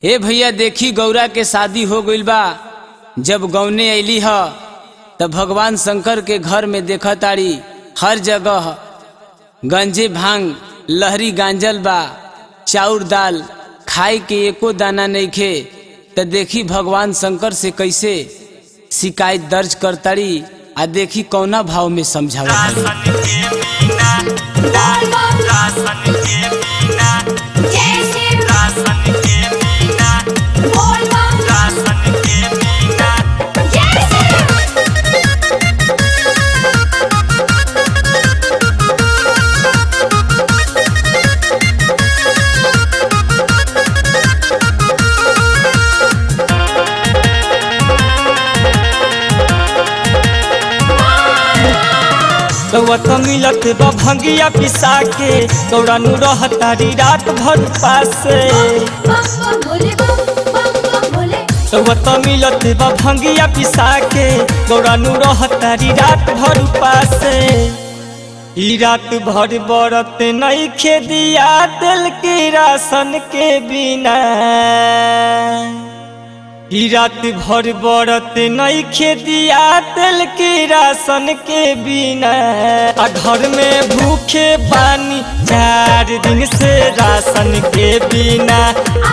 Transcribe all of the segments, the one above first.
ए भैया देखी गौरा के शादी हो गइल बा जब गौने अली ह तब भगवान शंकर के घर में देखा ताड़ी हर जगह गंजे भांग लहरी गांजल बा चाउर दाल खाए के एको दाना नइखे त देखी भगवान शंकर से कैसे शिकायत दर्ज करताड़ी आ देखी कौना भाव में समझावा राशन के बिना राशन के बिना राशन के बिना राशन के बिना रउआ तो मिलत बा भंगिया पिसा के गौरा नु रहतारी रात भर पासे रउआ तो मिलत बा भंगिया पिसा के गौरा नु रहतारी रात भर पासे ई रात भर बरत नहीं खेदिया दिल के राशन के बिना ई रात भर बरत नहीं खेदिया तेल के राशन के बिना आ घर में भूखे पानी चार दिन से राशन के बिना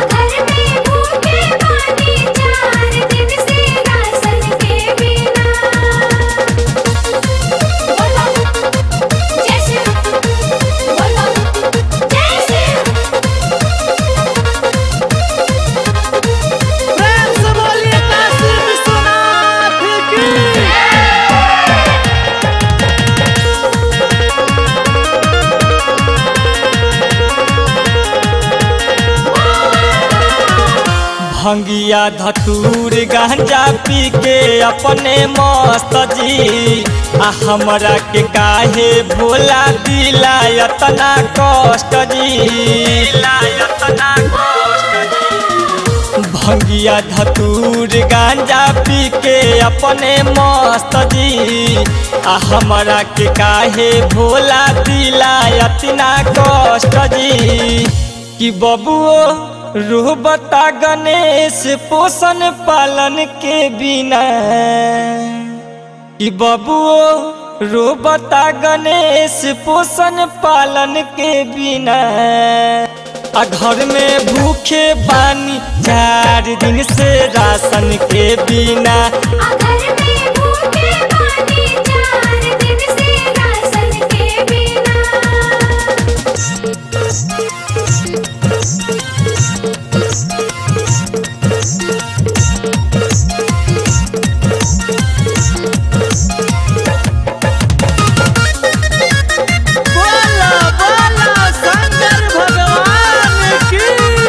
भंगिया धतूर गांजा पी के अपने मस्त जी आ हमरा के काहे भोला दिला यतना कष्ट जी दिला यतना कष्ट जी भंगिया धतूर गांजा पी के अपने मस्त जी आ हमरा के काहे भोला दिला इतना कष्ट जी कि बबुओ रूह बता गणेश पोषण पालन के बिना कि बबुओ रो बता गणेश पोषण पालन के बिना आ घर में भूखे बानी चार दिन से राशन के बिना बोला बोला शंकर भगवान की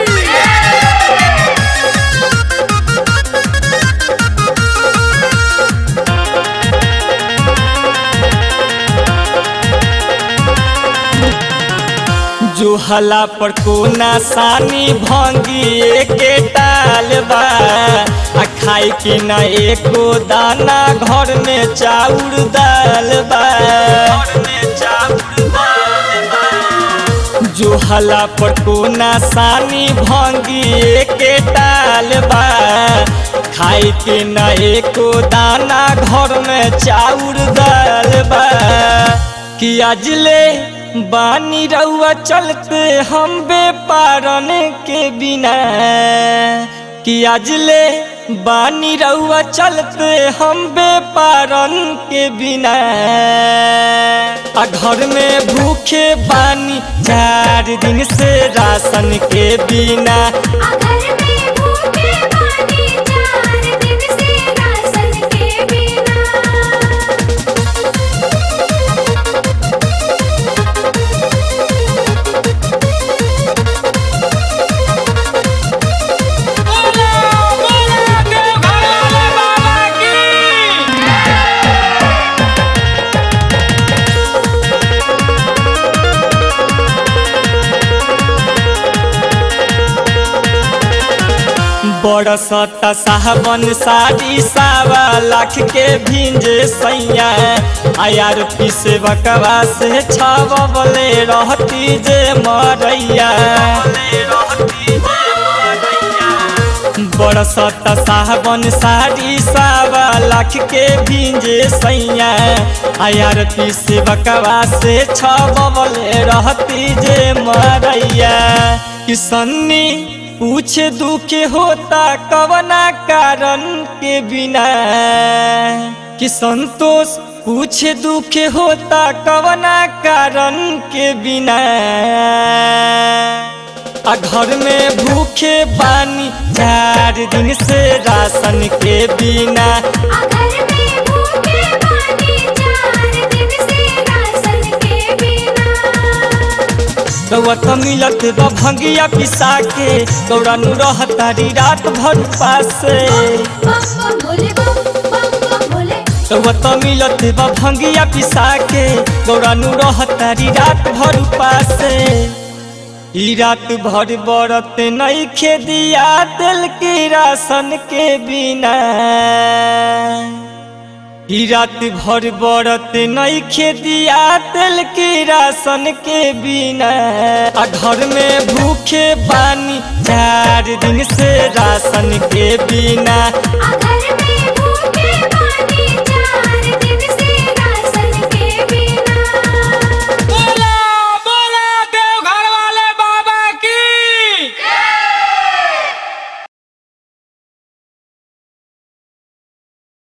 जो हला पर कोना सानी भंगी के टाल बा आ खाए के न एको दाना घर में चाउर दाल बा घर में चाउर दाल बा जो हला पर कोना सानी भंगी के टाल बा खाए के न एको दाना घर में चाउर दाल बा कि अजले बानी रउआ चलते हम बेपारन के बिना कि अजले बानी रउआ चलते हम बेपारन के बिना आ घर में भूखे बानी चार दिन से राशन के बिना बरसत साहबन साड़ी सावा लाख के भिंजे सैया आयार पीसे बकवा से छाव बले रहती जे मरैया रहती जे मरैया बरसत सावन साड़ी सावा लाख के भींजे सैया आयार से बकवा से छबले रहती जे मरैया किसन्नी पूछे दुख होता कवना कारण के बिना कि संतोष पूछे दुख होता कवना कारण के बिना आ घर में भूखे बानी चार दिन से राशन के बिना अगर में भूखे पानी चार दिन से राशन के बिना रउत मिलत बा भंगिया पिसा के गौरानु रहतारी रात भर पासे बम बम भोले बम बम बम भोले रउत मिलत बा भंगिया पिसा के गौरानु रहतारी रात भर पासे ई रात भर बरत नहीं खेदिया दिल की राशन के बिना ई रात भर बरत नहीं खेदिया दिल की राशन के बिना आ घर में भूखे बानी चार दिन से राशन के बिना अगर